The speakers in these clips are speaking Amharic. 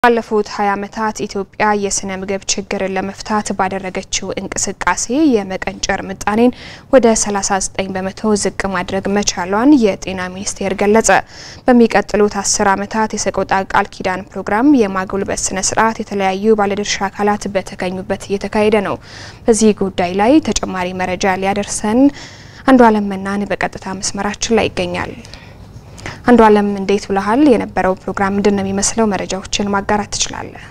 ባለፉት 20 ዓመታት ኢትዮጵያ የስነ ምግብ ችግርን ለመፍታት ባደረገችው እንቅስቃሴ የመቀንጨር ምጣኔን ወደ 39 በመቶ ዝቅ ማድረግ መቻሏን የጤና ሚኒስቴር ገለጸ። በሚቀጥሉት 10 ዓመታት የሰቆጣ ቃል ኪዳን ፕሮግራም የማጎልበት ስነ ስርዓት የተለያዩ ባለድርሻ አካላት በተገኙበት እየተካሄደ ነው። በዚህ ጉዳይ ላይ ተጨማሪ መረጃ ሊያደርሰን አንዱ አለም መናን በቀጥታ መስመራችን ላይ ይገኛል። አንዱ አለም እንዴት ብለሃል? የነበረው ፕሮግራም ምንድን ነው የሚመስለው? መረጃዎችን ማጋራት ትችላለህ?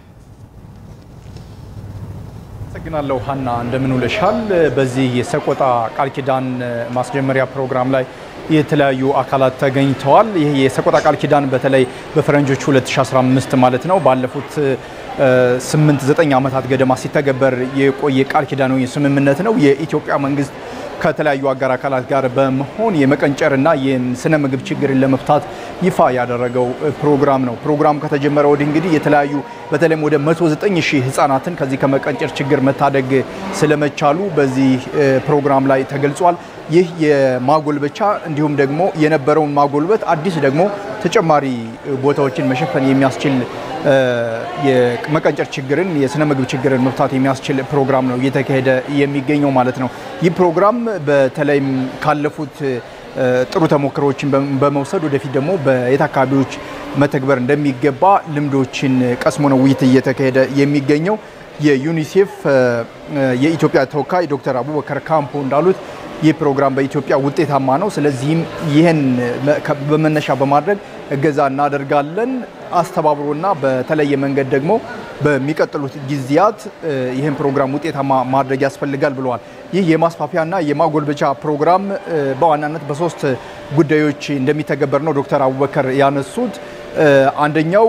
አመሰግናለሁ ሀና፣ እንደምን ውለሻል? በዚህ የሰቆጣ ቃል ኪዳን ማስጀመሪያ ፕሮግራም ላይ የተለያዩ አካላት ተገኝተዋል። ይህ የሰቆጣ ቃል ኪዳን በተለይ በፈረንጆቹ 2015 ማለት ነው ባለፉት ስምንት ዘጠኝ ዓመታት ገደማ ሲተገበር የቆየ ቃል ኪዳን ስምምነት ነው። የኢትዮጵያ መንግስት ከተለያዩ አጋር አካላት ጋር በመሆን የመቀንጨርና የስነ ምግብ ችግርን ለመፍታት ይፋ ያደረገው ፕሮግራም ነው። ፕሮግራም ከተጀመረ ወዲህ እንግዲህ የተለያዩ በተለይም ወደ 109 ሺህ ህጻናትን ከዚህ ከመቀንጨር ችግር መታደግ ስለመቻሉ በዚህ ፕሮግራም ላይ ተገልጿል። ይህ የማጎልበቻ እንዲሁም ደግሞ የነበረውን ማጎልበት አዲስ ደግሞ ተጨማሪ ቦታዎችን መሸፈን የሚያስችል የመቀንጨር ችግርን የስነ ምግብ ችግርን መፍታት የሚያስችል ፕሮግራም ነው እየተካሄደ የሚገኘው ማለት ነው። ይህ ፕሮግራም በተለይም ካለፉት ጥሩ ተሞክሮዎችን በመውሰድ ወደፊት ደግሞ በየት አካባቢዎች መተግበር እንደሚገባ ልምዶችን ቀስሞ ነው ውይይት እየተካሄደ የሚገኘው። የዩኒሴፍ የኢትዮጵያ ተወካይ ዶክተር አቡበከር ካምፖ እንዳሉት ይህ ፕሮግራም በኢትዮጵያ ውጤታማ ነው። ስለዚህም ይህን በመነሻ በማድረግ እገዛ እናደርጋለን። አስተባብሮና በተለየ መንገድ ደግሞ በሚቀጥሉት ጊዜያት ይህን ፕሮግራም ውጤታማ ማድረግ ያስፈልጋል ብለዋል። ይህ የማስፋፊያና የማጎልበቻ ፕሮግራም በዋናነት በሶስት ጉዳዮች እንደሚተገበር ነው ዶክተር አቡበከር ያነሱት። አንደኛው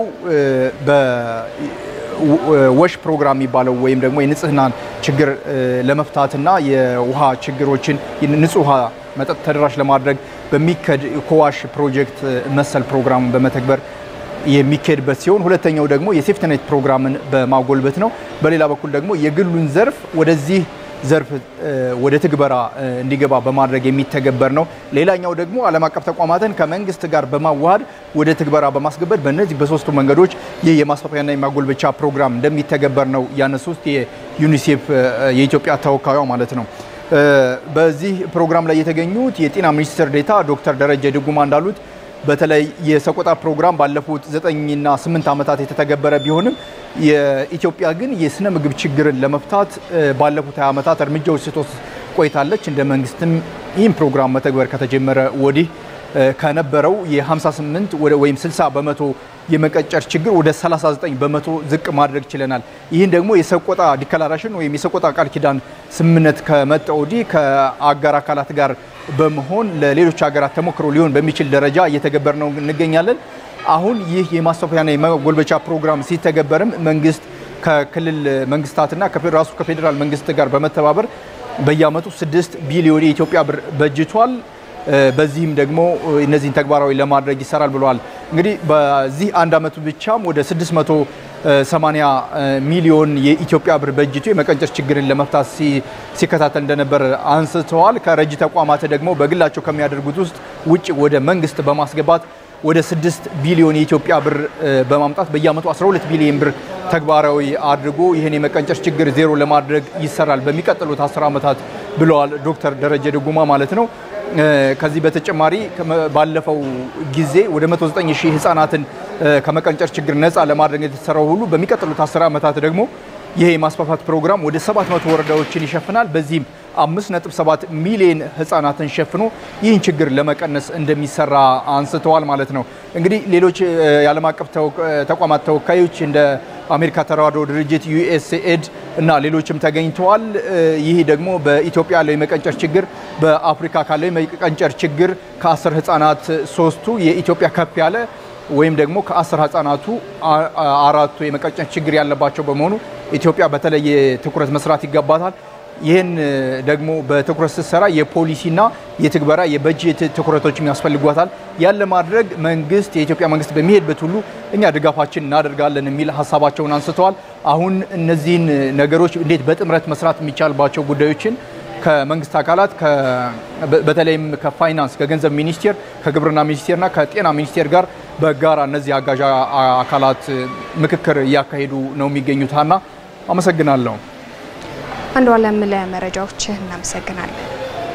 ወሽ ፕሮግራም የሚባለው ወይም ደግሞ የንጽህናን ችግር ለመፍታትና የውሃ ችግሮችን ንጹህ ውሃ መጠጥ ተደራሽ ለማድረግ በሚከድ ኮዋሽ ፕሮጀክት መሰል ፕሮግራም በመተግበር የሚካሄድበት ሲሆን ሁለተኛው ደግሞ የሴፍትኔት ፕሮግራምን በማጎልበት ነው። በሌላ በኩል ደግሞ የግሉን ዘርፍ ወደዚህ ዘርፍ ወደ ትግበራ እንዲገባ በማድረግ የሚተገበር ነው። ሌላኛው ደግሞ ዓለም አቀፍ ተቋማትን ከመንግስት ጋር በማዋሃድ ወደ ትግበራ በማስገበት በእነዚህ በሶስቱ መንገዶች ይህ የማስፋፊያና የማጎልበቻ ፕሮግራም እንደሚተገበር ነው ያነሱት የዩኒሴፍ የኢትዮጵያ ተወካዩ ማለት ነው። በዚህ ፕሮግራም ላይ የተገኙት የጤና ሚኒስትር ዴኤታ ዶክተር ደረጀ ድጉማ እንዳሉት በተለይ የሰቆጣ ፕሮግራም ባለፉት ዘጠኝና ስምንት ዓመታት የተተገበረ ቢሆንም የኢትዮጵያ ግን የስነ ምግብ ችግርን ለመፍታት ባለፉት 20 ዓመታት እርምጃዎች ስትወስድ ቆይታለች። እንደ መንግስትም ይህን ፕሮግራም መተግበር ከተጀመረ ወዲህ ከነበረው የ58 ወይም 60 በመቶ የመቀንጨር ችግር ወደ 39 በመቶ ዝቅ ማድረግ ችለናል። ይህን ደግሞ የሰቆጣ ዲክላሬሽን ወይም የሰቆጣ ቃል ኪዳን ስምምነት ከመጣ ወዲህ ከአጋር አካላት ጋር በመሆን ለሌሎች ሀገራት ተሞክሮ ሊሆን በሚችል ደረጃ እየተገበር ነው እንገኛለን። አሁን ይህ የማስፋፊያና የማጎልበቻ ፕሮግራም ሲተገበርም መንግስት ከክልል መንግስታትና ራሱ ከፌዴራል መንግስት ጋር በመተባበር በየአመቱ 6 ቢሊዮን የኢትዮጵያ ብር በጅቷል። በዚህም ደግሞ እነዚህን ተግባራዊ ለማድረግ ይሰራል ብለዋል። እንግዲህ በዚህ አንድ አመቱ ብቻም ወደ 680 ሚሊዮን የኢትዮጵያ ብር በጅቶ የመቀንጨር ችግርን ለመፍታት ሲከታተል እንደነበር አንስተዋል። ከረጂ ተቋማት ደግሞ በግላቸው ከሚያደርጉት ውስጥ ውጭ ወደ መንግስት በማስገባት ወደ 6 ቢሊዮን የኢትዮጵያ ብር በማምጣት በየአመቱ 12 ቢሊዮን ብር ተግባራዊ አድርጎ ይህን የመቀንጨር ችግር ዜሮ ለማድረግ ይሰራል በሚቀጥሉት 10 ዓመታት ብለዋል ዶክተር ደረጀ ድጉማ ማለት ነው። ከዚህ በተጨማሪ ባለፈው ጊዜ ወደ 109 ሺህ ህጻናትን ከመቀንጨር ችግር ነፃ ለማድረግ የተሰራው ሁሉ በሚቀጥሉት 10 ዓመታት ደግሞ ይሄ የማስፋፋት ፕሮግራም ወደ 700 ወረዳዎችን ይሸፍናል። በዚህም 5.7 ሚሊዮን ህጻናትን ሸፍኖ ይህን ችግር ለመቀነስ እንደሚሰራ አንስተዋል ማለት ነው። እንግዲህ ሌሎች የዓለም አቀፍ ተቋማት ተወካዮች እንደ አሜሪካ ተራድኦ ድርጅት ዩኤስኤድ እና ሌሎችም ተገኝተዋል። ይህ ደግሞ በኢትዮጵያ ያለው የመቀንጨር ችግር በአፍሪካ ካለው የመቀንጨር ችግር ከአስር ህጻናት ሶስቱ የኢትዮጵያ ከፍ ያለ ወይም ደግሞ ከአስር ህጻናቱ አራቱ የመቀንጨር ችግር ያለባቸው በመሆኑ ኢትዮጵያ በተለየ ትኩረት መስራት ይገባታል። ይህን ደግሞ በትኩረት ስትሰራ የፖሊሲና የትግበራ የበጀት ትኩረቶችም ያስፈልጓታል። ያን ለማድረግ መንግስት የኢትዮጵያ መንግስት በሚሄድበት ሁሉ እኛ ድጋፋችን እናደርጋለን የሚል ሀሳባቸውን አንስተዋል። አሁን እነዚህን ነገሮች እንዴት በጥምረት መስራት የሚቻልባቸው ጉዳዮችን ከመንግስት አካላት በተለይም ከፋይናንስ ከገንዘብ ሚኒስቴር ከግብርና ሚኒስቴርና ከጤና ሚኒስቴር ጋር በጋራ እነዚህ አጋዥ አካላት ምክክር እያካሄዱ ነው የሚገኙት። ሀና አመሰግናለሁ። አንዱ አለም ለመረጃዎች እናመሰግናለን።